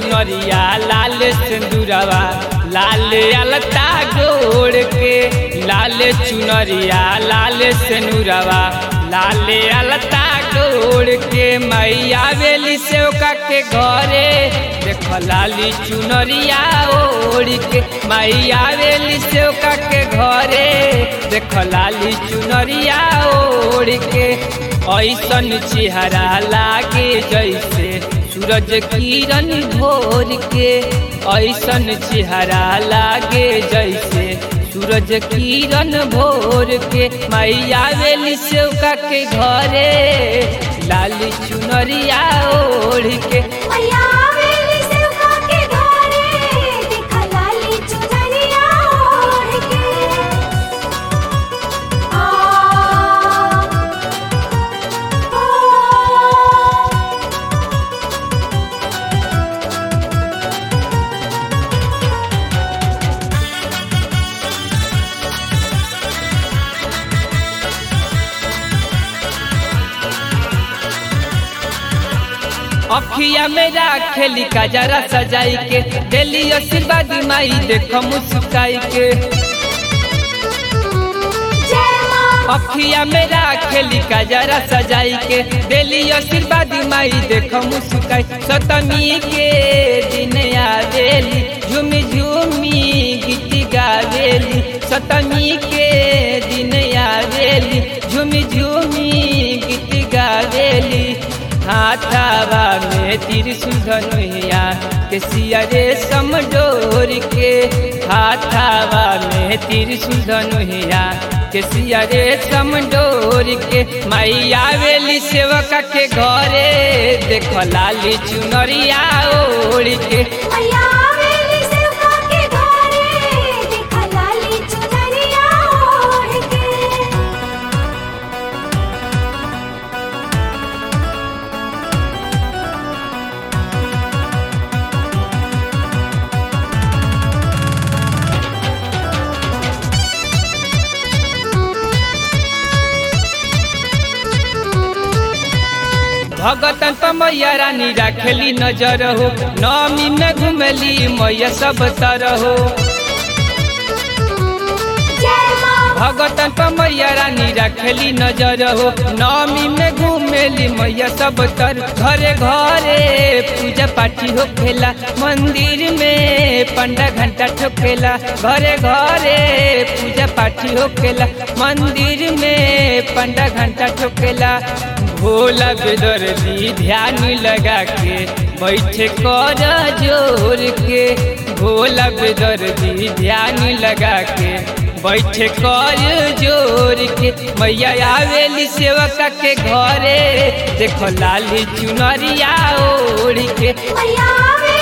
चुनरिया लाल सिंदूरवा लाल अलता गोड़ के लाल चुनरिया लाल सिंदूरवा लाल अलता गोड़ के मैया बेली सेवका के घरे देख लाली चुनरिया ओढ़ के मैया बेली सेवका के घरे देख लाली चुनरिया ओढ़ के ऐसन चेहरा लागे जैसे सूरज किरण भोर के ऐसन चेहरा लागे जैसे सूरज किरण भोर के मैया बेली सेवका के घरे लाली चुनरिया ओढ़ के मैया बेली सेवका के घरे देखा लाली चुनरिया ओढ़ के आ ओ अखिया में राखेली कजरा सजाई के दिली आशीर्वाद माई देख मुस्काई के जय मां अखिया में राखेली कजरा सजाई के दिली आशीर्वाद माई देख मुस्काई सतमी के दिन आवेली झूमी झूमी गीत गावेली सतमी के दिन आवेली झूमी झूमी गीत गावेली हाथावा में त्रिशूल धनुया के सिया रे समडोर के हाथावा में त्रिशूल धनुया के सिया रे समडोर के मैया वेली सेवका के घरे देख लाली चुनरिया ओढ़ के मैया बेली सेवका के घरे देखा लाली चुनरिया ओढ़ के भगतन पर मैया रानी राखेली नजर हो नमी में घुमेली मैया सब तरह हो जय मां भगतन पर मैया रानी रखेली नजर हो नवमी में घूमेली मैया सब तर घरे घरे पूजा पाठी हो खेला मंदिर में पंडा घंटा ठोकेला घरे घरे पूजा पाठी हो खेला मंदिर में पंडा घंटा ठोकेला भोला बेदर्दी ध्यान लगा के बैठे कर जोर के भोला बेदर्दी ध्यान लगा के बैठे कर जोर के मैया आवेली सेवका के घरे देखो लाली चुनरिया ओढ़ के मैया बेली